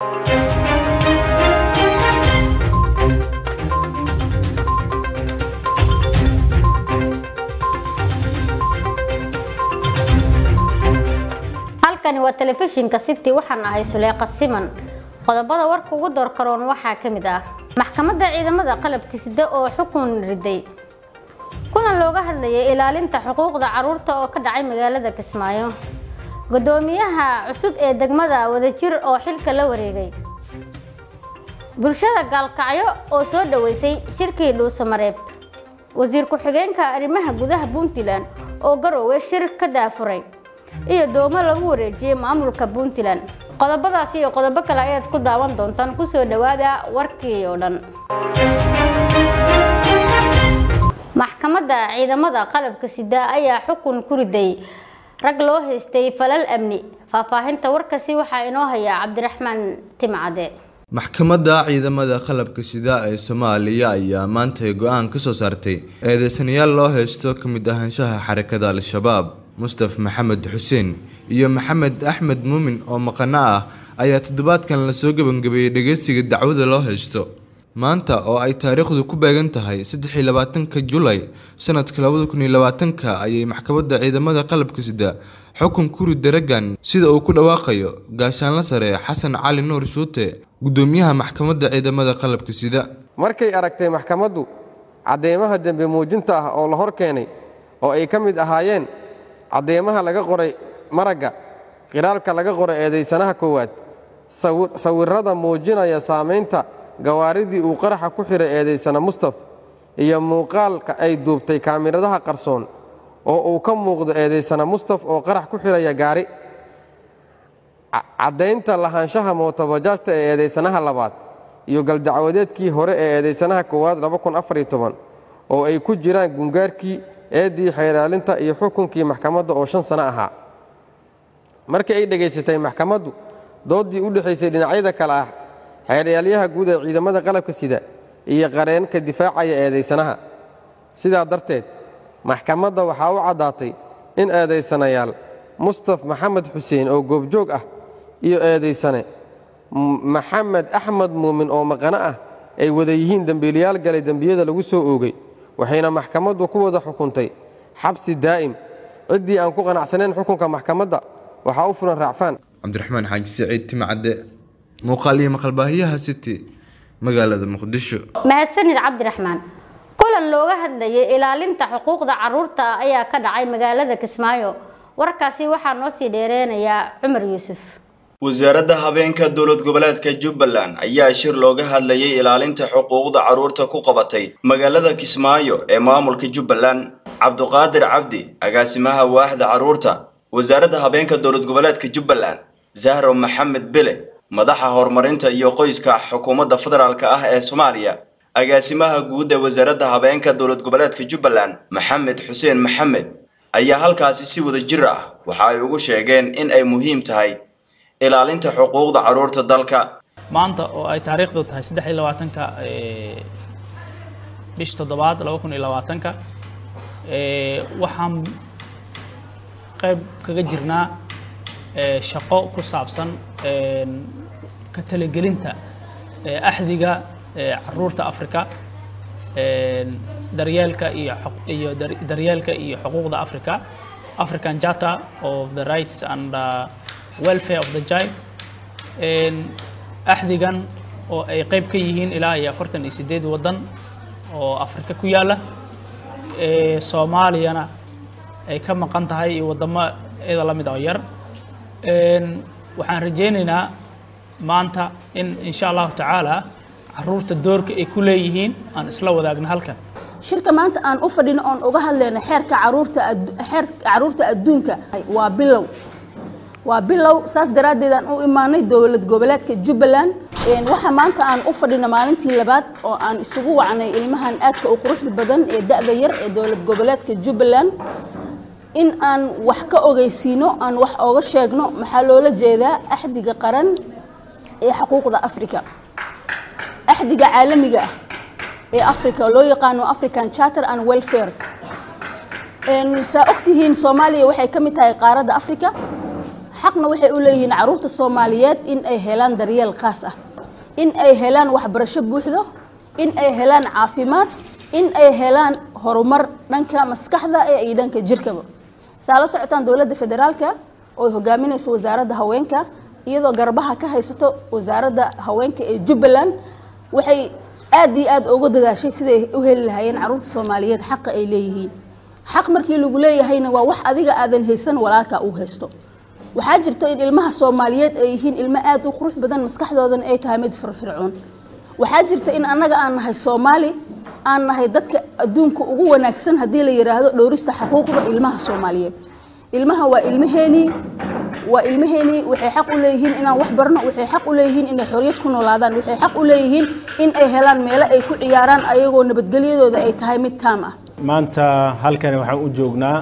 halkani waa telefishinka city waxaan ahay suleeqa siman qodobada warka ugu door karoon waxaa ka mid ah maxkamadda ciidamada qalabka sida oo xukun riday kulan looga hadlayay ilaalinta xuquuqda caruurta oo ka dhacay magaalada kismaayo gudoomiyaha cusub ee degmada wadajir oo xilka la wareegay bulshada gaalkacyo oo soo dhaweysay shirkii dhuusamareeb wasiir ku-xigeenka arrimaha gudaha puntland oo garoowe shir ka daafuray iyo doomo lagu wareejiyey maamulka puntland qodobadaasi iyo qodobo kale ayaad ku daawan doontaan kusoo dhawaada warkii oo dhan maxkamadda ciidamada qalabka sida ayaa xukun ku riday rag loo haystay falal amni faahfaahinta warkasi waxaa inoo haya cabdiraxmaan timcade maxkamadda ciidamada qalabka sida ee soomaaliya ayaa maantay go-aan ka soo saartay eedeysanayaal loo haysto ka mid ahaanshaha xarakada al-shabaab mustaf maxamed xuseen iyo maxamed axmed muumin oo maqano ah ayaa toddobaadkan lasoo gebangabeeyey dhageysiga dacwada loo haysto maanta oo ay taariikhdu ku beegan tahay saddexii labaatanka julay sanadka labada kun iyo labaatanka ayay maxkamadda ciidamada qalabka sida xukun kuri daragan sida uu ku dhawaaqayo gaashaanla sare xasan cali nuur shuute gudoomiyaha maxkamadda ciidamada qalabka sida markay aragtay maxkamaddu cadeymaha dembi muujinta ah oo la hor keenay oo ay ka mid ahaayeen cadeymaha laga qoray maragga qiraalka laga qoray eedaysanaha koowaad sawirrada muujinaya saamaynta gawaaridii uu qaraxa ku xidhay eedaysana mustaf iyo muuqaalka ay duubtay kaamiradaha qarsoon oo uu ka muuqdo eedaysana mustaf oo qarax ku xidhaya gaari caddaynta lahaanshaha mootobajaajta ee eedaysanaha labaad iyo galdacwadeedkii hore ee eedaysanaha koowaad oo ay ku jiraan gungaarkii eeddii xeeraalinta iyo xukunkii maxkamadda oo shan sano ahaa markii ay dhegaysatay maxkamaddu dooddii u dhexaysay dhinacyada kale ah xeeryaalayaha guud ee ciidamada qalabka sida iyo qareenka difaacaya eedaysanaha sidaa darteed maxkamadda waxaa u caddaatay in eedaysanayaal mustaf maxamed xuseen oo goobjoog ah iyo eedaysane maxamed axmed muumin oo maqano ah ay wada yihiin dembiilayaal galay dembiyada lagu soo oogay waxayna maxkamaddu ku wada xukuntay xabsi daa'im ciddii aan ku qanacsanayn xukunka maxkamadda waxaa u fulan raacfaan cabdiraxmaan xaaji saciid timcadde muuqaal iyo maqalbaahiyaha city magaalada muqdisho mahadsanid cabdiraxmaan kulan looga hadlayay ilaalinta xuquuqda caruurta ayaa ka dhacay magaalada kismaayo warkaasi waxaa noo sii dheereynayaa cumar yuusuf wasaaradda habeenka dowlad goboleedka jubbaland ayaa shir looga hadlayay ilaalinta xuquuqda carruurta ku qabatay magaalada kismaayo ee maamulka jubbaland cabduqaadir cabdi agaasimaha waaxda carruurta wasaaradda habeenka dowlad goboleedka jubbaland zahro maxamed bele madaxa horumarinta iyo qoyska xukuumadda federaalk ah ee soomaaliya agaasimaha guud ee wasaaradda habeenka dowlad goboleedka jubbaland maxamed xuseen maxamed ayaa halkaasi si wada jir ah waxa ay ugu sheegeen in ay muhiim tahay ilaalinta xuquuqda carruurta dalka maanta oo ay taariikhdu tahay saddex iyo labaatanka bish toddobaad laba kun iyo labaatanka waxaan qayb kaga jirnaa shaqo ku saabsan ka talagelinta axdiga caruurta africa daryeelka iyo iyo daryeelka iyo xuquuqda africa african charter of the rights and uh, welfare of the child axdigan oo ay qayb ka yihiin ilaa iyo afartan iyo sideed waddan oo afrika ku yaalla soomaaliyana ay ka maqan tahay iyo waddamo iyada la mid oo yar waxaan rajaynaynaa maanta in insha allahu tacaala caruurta doorka ay ku leeyihiin aan isla wadaagno halkan shirka maanta aan u fadhino oon uga hadlayno xeerka caruurta xeerka caruurta adduunka waa bilow waa bilow saas daraaddeed aan u imaanay dowlad goboleedka jubbaland waxa maanta aan u fadhino maalintii labaad oo aan isugu wacnay ilmahan aadka u quruxda badan ee da'da yar ee dowlad goboleedka jubbaland in aan wax ka ogeysiino aan wax ooga sheegno maxaa loola jeedaa axdiga qaran ee xuquuqda africa axdiga caalamiga ah ee africa loo yaqaano african charter and welfare saa ogtihiin soomaaliya waxay ka mid tahay qaaradda africa xaqna waxay u leeyihiin caruurta soomaaliyeed in ay helaan daryeel khaas ah in ay helaan waxbarasho buuxdo in ay helaan caafimaad in ay helaan horumar dhanka maskaxda iyo dhanka jirkaba saa la socotaan dowladda federaalka oo hogaaminayso wasaaradda haweenka iyadoo garbaha ka haysato wasaaradda haweenka ee jubbaland waxay aad iyo aad uga dadaashay siday u heli lahaayeen caruurta soomaaliyeed xaqa ay leeyihiin xaq markii lagu leeyahayna waa wax adiga aadan haysan walaalka uu haysto waxaa jirta in ilmaha soomaaliyeed ay yihiin ilmo aad u qurux badan maskaxdoodana ay tahay mid firfircoon waxaa jirta in annaga aan nahay soomaali aan nahay dadka adduunka ugu wanaagsan haddii la yidhaahdo dhowrista xuquuqda ilmaha soomaaliyeed ilmaha waa ilmaheenii waa ilmaheenii waxay xaq u leeyihiin inaan wax barno waxay xaq u leeyihiin inay xorriyad ku noolaadaan waxay xaq u leeyihiin in ay helaan meelo ay ku ciyaaraan ayagoo nabadgelyadooda ay tahay mid taam ah maanta halkani waxaan u joognaa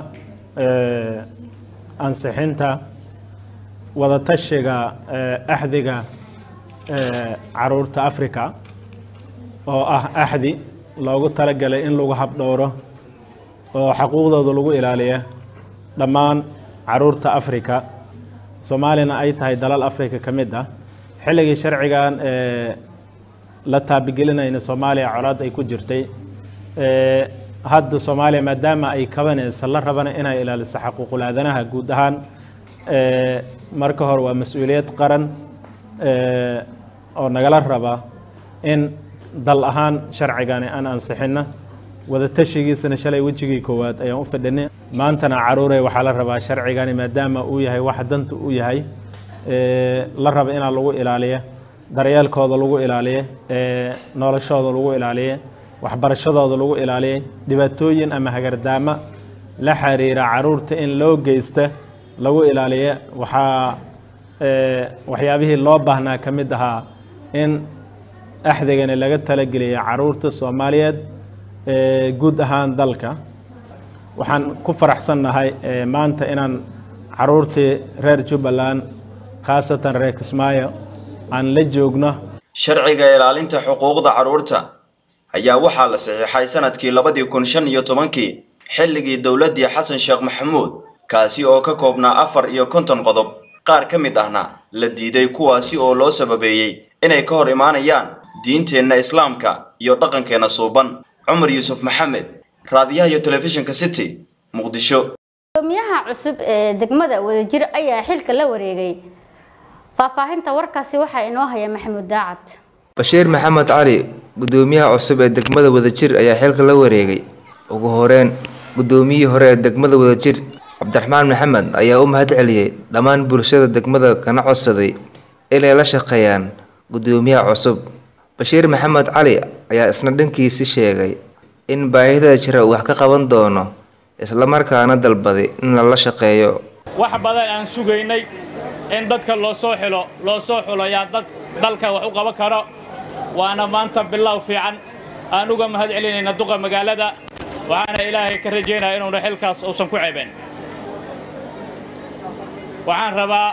ansixinta wadatashiga axdiga caruurta africa oo ah axdi loogu talagalay in lagu habdhowro oo xaquuqdooda lagu ilaaliya dhammaan caruurta africa soomaaliyana ay tahay dalal africa ka mid ah xilligii sharcigan la taabigelinayna soomaaliya colaad ay ku jirtay hadda soomaaliya maadaama ay kabanaysa la rabana inay ilaaliso xaquuqul aadanaha guud ahaan marka hore waa mas-uuliyad qaran oo nagala raba in dal ahaan sharcigani aan ansixino wadatashigiisana shalay wejigii koowaad ayaan u fadhinay maantana caruurey waxaa la rabaa sharcigani maadaama uu yahay wax danta u yahay la raba inaa lagu ilaaliya daryeelkooda lagu ilaaliya noloshooda lagu ilaaliya waxbarashadooda lagu ilaaliyay dhibaatooyin ama hagardaamo la xiriira caruurta in loo geysta lagu ilaaliya waxaa waxyaabihii loo baahnaa ka mid ahaa in axdigani laga talageliya caruurta soomaaliyeed guud ahaan dalka waxaan ku faraxsannahay maanta inaan caruurtii reer jubbaland khaasatan reer kismaayo aan la joogno sharciga ilaalinta xuquuqda carruurta ayaa waxaa la saxiixay sanadkii labadii kun shan iyo tobankii xilligii dowladdii xasan sheekh maxamuud kaasi oo ka koobnaa afar iyo konton qodob qaar ka mid ahna la diiday kuwaasi oo loo sababeeyey inay ka hor imaanayaan diinteenna islaamka iyo dhaqankeenna suuban cumar yuusuf maxamed raadiyaha iyo telefishinka city muqdisho gudoomiyaha cusub ee degmada wadajir ayaa xilka la wareegay faahfaahinta warkaasi waxaa inoo haya maxamuud daacad bashiir maxamed cali gudoomiyaha cusub ee degmada wadajir ayaa xilka la wareegay ugu horeyn gudoomiyihii hore ee degmada wadajir cabdiraxmaan maxamed ayaa u mahad celiyey dhammaan bulshada degmada kana codsaday inay la shaqeeyaan gudoomiyaha cusub bashiir maxamed cali ayaa isna dhankiisi sheegay in baahida jira uu wax ka qaban doono islamarkaana dalbaday in lala shaqeeyo wax badan aan sugaynay in dadka loo soo xilo loo soo xulayaa dad dalka wax u qaban karo waana maanta bilow fiican aan uga mahad celinayna duqa magaalada waxaana ilaahay ka rajaynaya inuuna xilkaas uusan ku ceebeen waxaan rabaa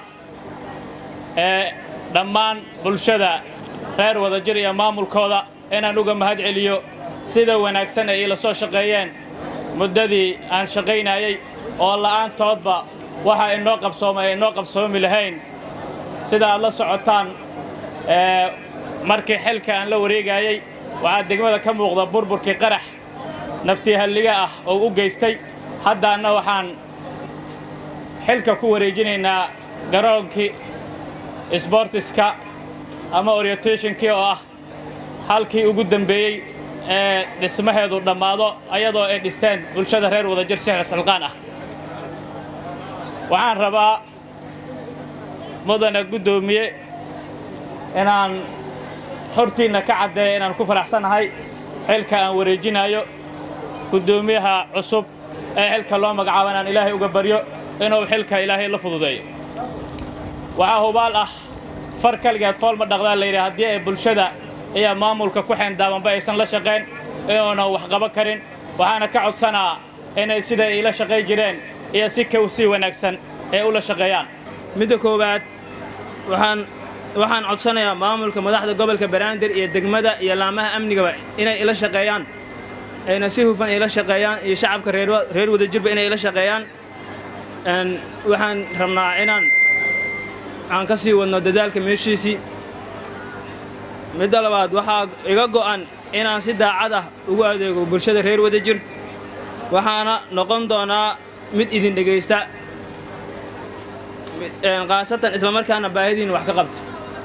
dhammaan bulshada reer wadajir iyo maamulkooda inaan uga mahad celiyo sida wanaagsan ay ila soo shaqeeyeen muddadii aan shaqaynayay oo la'aantoodba waxa inoo qabsooma ay inoo qabsoomi lahayn sida aad la socotaan markii xilka aan la wareegayay waxaa degmada ka muuqda burburkii qarax naftii halliga ah oo u geystay haddaanna waxaan xilka ku wareejinaynaa garoonkii sbortiska ama orientationkii oo ah halkii ugu dambeeyey ee dhismaheedu dhammaado ayadoo ay dhisteen bulshada reer wadajir sixir silqaan ah waxaan rabaa mudana guddoomiye inaan hortiinna ka caddeeya inaan ku faraxsanahay xilka aan wareejinayo guddoomiyaha cusub ee xilka loo magacaabo inaan ilaahay uga baryo inuu xilka ilaahay la fududeeyo waxaa hubaal ah far kaligeed fool ma dhaqdaa layidhi haddii ay bulshada iyo maamulka ku xeendaabanba aysan la shaqayn inuunan wax qaban karin waxaana ka codsanaa inay siday ila shaqay jireen iyo si kow sii wanaagsan ay ula shaqeeyaan midda koowaad waxaan waxaan codsanayaa maamulka madaxda gobolka banaadir iyo degmada iyo laamaha amnigaba inay ila shaqeeyaan ayna si hufan ila shaqeeyaan iyo shacabka reer wadajirba inay ila shaqeeyaan waxaan rabnaa inaan aan ka sii wadno dadaalka meeshiisii midda labaad waxaa iga go'an inaan si daacad ah ugu adeego bulshada reer wadajir waxaana noqon doonaa mid idin dhegaysta khaasatan islamarkaana baahidiin wax ka qabta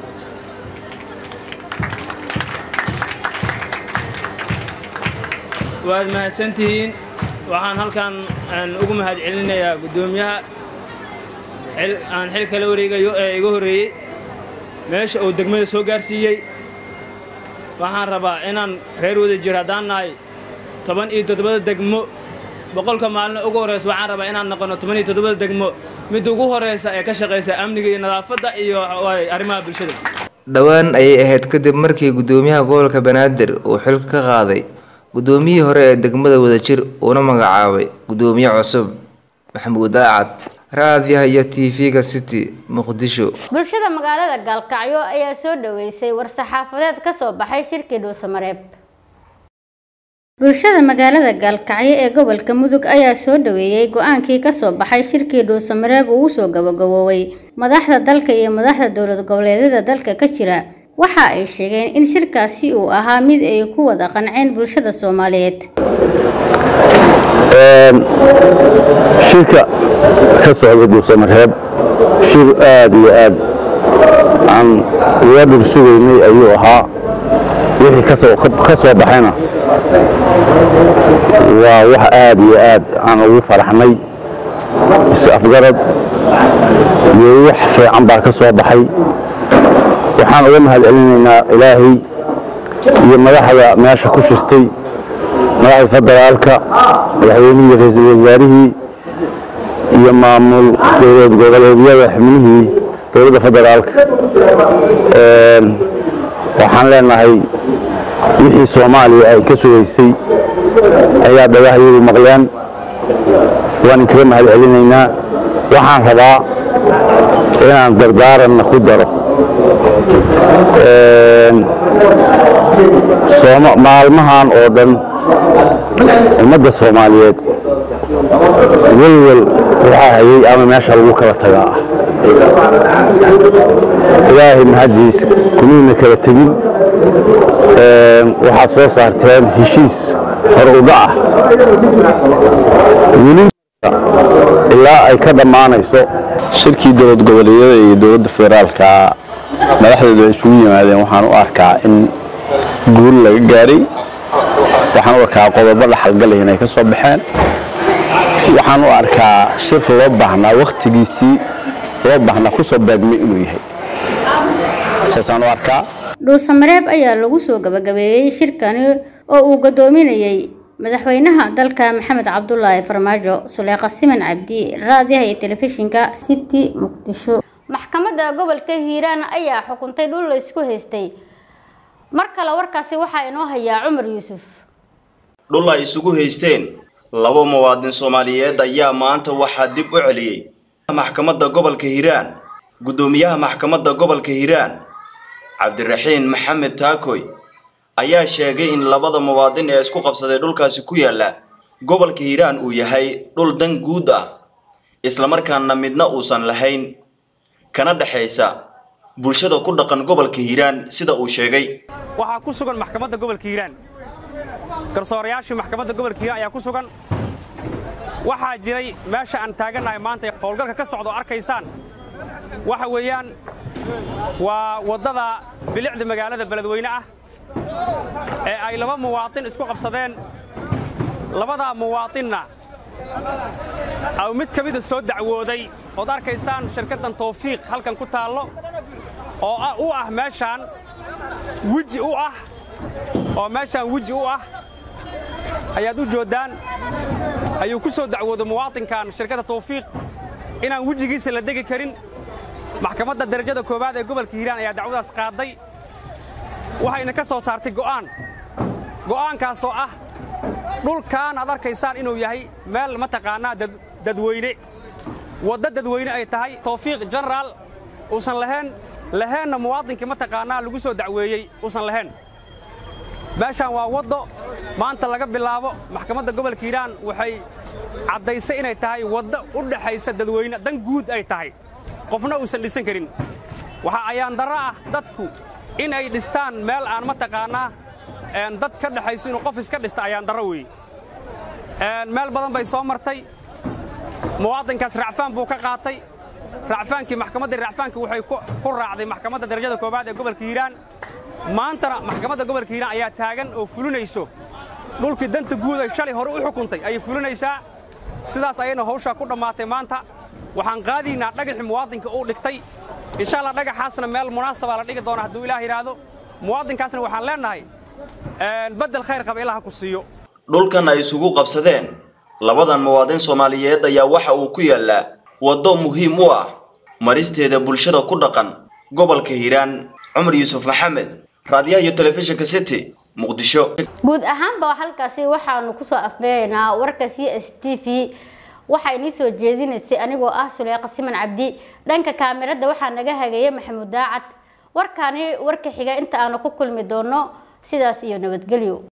waad mahadsantihiin waxaan halkan ugu mahad celinayaa guddoomiyaha aan xilka la wareegayo ee iga horreeyey meesha uu degmada soo gaarsiiyey waxaan rabaa inaan reer wadajir haddaan nahay toban iyo toddobada degmo boqolka maalino ugu horreysa waxaan rabaa inaan noqono toban iyo toddobada degmo midda ugu horreysa ee ka shaqaysa amniga iyo nadaafadda iyo arrimaha bulshada dhowaan ayay ahayd kadib markii guddoomiyaha gobolka banaadir uu xilka ka qaaday guddoomiyihii hore ee degmada wadajir uuna magacaabay guddoomiye cusub maxamuud aacad raadiyaha iyo tv-ga city muqdisho bulshada magaalada gaalkacyo ayaa soo dhaweysay war-saxaafadeed ka soo baxay shirkii dhuusamareeb bulshada magaalada gaalkacyo ee gobolka mudug ayaa soo dhaweeyey go-aankii kasoo baxay shirkii dhuusamareeb uu usoo gabagaboobay madaxda dalka iyo madaxda dowlad goboleedyada dalka ka jira waxa ay sheegeen in shirkaasi uu ahaa mid ay ku wada qanceen bulshada soomaaliyeed shirka ka socda dhuusamareeb shir aad iyo aad aan uga dhir sugaynay ayuu ahaa wixii ka soo baxayna waa wax aad iyo aad aan ugu faraxnay is-afgarad iyo wax fiican baa ka soo baxay waxaan uga mahad celinaynaa ilaahay iyo madaxda meesha ku shirtay madaxda federaalka madaxweynihii ra-iisul wasaarihii iyo maamul dowlad goboleedyada xubnihii dowladda federaalka waxaan leenahay wixii soomaaliya ay ka sugaysay ayaa dhagahyadu maqleen waan inkaga mahad celinaynaa waxaan rabaa inaan dardaaranna ku daro maalmahan oo dhan ummadda soomaaliyeed welwel waxaa hayay ama meesha lagu kala tagaa ah ilaahay mahaddiis kumiina kala tegin waxaad soo saarteen heshiis hor uga ah weli ilaa ay ka dhammaanayso shirkii dowlad goboleedyada iyo dowladda federaalka madaxdeedu ay isugu yimaadeen waxaan u arkaa in guul laga gaaray waxaan u arkaa qodobo dhaxalgalay inay ka soo baxeen waxaan u arkaa shir loo baahnaa wakhtigiisii loo baahnaa ku soo baagmay inuu yahay saasaan u arkaa dhuusamareeb ayaa lagu soo gabagabeeyey shirkani oo uu gadoominayay madaxweynaha dalka maxamed cabdulaahi farmaajo suleeqa siman cabdi raadiyaha iyo telefishinka city muqdisho maxkamadda gobolka hiiraan ayaa xukuntay dhul la isku haystay mar kale warkaasi waxaa inoo hayaa cumar yuusuf dhul ay isugu haysteen laba muwaadin soomaaliyeed ayaa maanta waxaa dib u celiyey maxkamadda gobolka hiiraan guddoomiyaha maxkamadda gobolka hiiraan cabdiraxiin maxamed taakoy ayaa sheegay in labada muwaadin ee isku qabsaday dhulkaasi ku yaalla gobolka hiiraan uu yahay dhul dan guud ah islamarkaana midna uusan lahayn kana dhexaysa bulshada ku dhaqan gobolka hiiraan sida uu sheegay waxaa ku sugan maxkamadda gobolka hiiraan garsoorayaashii maxkamadda gobolka hiiraan ayaa ku sugan waxaa jiray meesha aan taagannahay maanta howlgalka ka socda oo arkaysaan waxa weeyaan waa waddada bilicda magaalada beledweyne ah ee ay laba muwaatin isku qabsadeen labadaa muwaatinna au mid ka mida soo dacwooday ood arkaysaan shirkaddan tawfiiq halkan ku taallo oo u ah meeshaan weji u ah oo meeshaan weji u ah ayaad u jooddaan ayuu ku soo dacwooday muwaatinkan shirkadda tawfiiq inaan wejigiisa la degi karin maxkamadda darajada koowaad ee gobolka hiiraan ayaa dacwadaas qaaday waxayna ka soo saartay go'aan go'aankaasoo ah dhulkan aad arkaysaan inuu yahay meel mataqaannaa dadweyne waddo dadweyne ay tahay tawfiiq jenaraal uusan lahayn laheenna muwaadinkii mataqaannaa lagu soo dacweeyey uusan lahayn meeshaan waa waddo maanta laga bilaabo maxkamadda gobolka hiiraan waxay caddaysay inay tahay waddo u dhaxaysa dadweyne dan guud ay tahay qofna uusan dhisan karin waxaa ayaandarro ah dadku in ay dhistaan meel aan mataqaannaa dad ka dhexayso inuu qof iska dhista ayaandarro weeye meel badan bay soo martay muwaadinkaas racfaan buu ka qaatay racfaankii maxkamaddii racfaanka waxay ku raacday maxkamadda darajada koowaad ee gobolka hiiraan maantana maxkamadda gobolka hiiraan ayaa taagan oo fulinayso dhulkii danta guud ay shalay hore u xukuntay ayay fulinaysaa sidaas ayayna hawshaa ku dhammaatay maanta waxaan qaadaynaa dhagaxii muwaadinka uu dhigtay insha allah dhagaxaasna meel munaasabaa la dhigi doona hadduu ilaah yidhaahdo muwaadinkaasna waxaan leennahay beddel khayr qaba ilaha ku siiyo dhulkan ay isugu qabsadeen labadan muwaadin soomaaliyeed ayaa waxa uu ku yaallaa waddo muhiim u ah maristeeda bulshada ku dhaqan gobolka hiiraan cumar yuusuf maxamed raadiyaha iyo telefishinka city muqdisho guud ahaanba halkaasi waxaanu kusoo afbeeraynaa warka c s t v waxaa inii soo jeedinaysay anigoo ah suleyqa siman cabdi dhanka kaamirada waxaa naga hagaya maxamuud daacad warkaani warka xiga inta aanu ku kulmi doono sidaas iyo nabadgelyo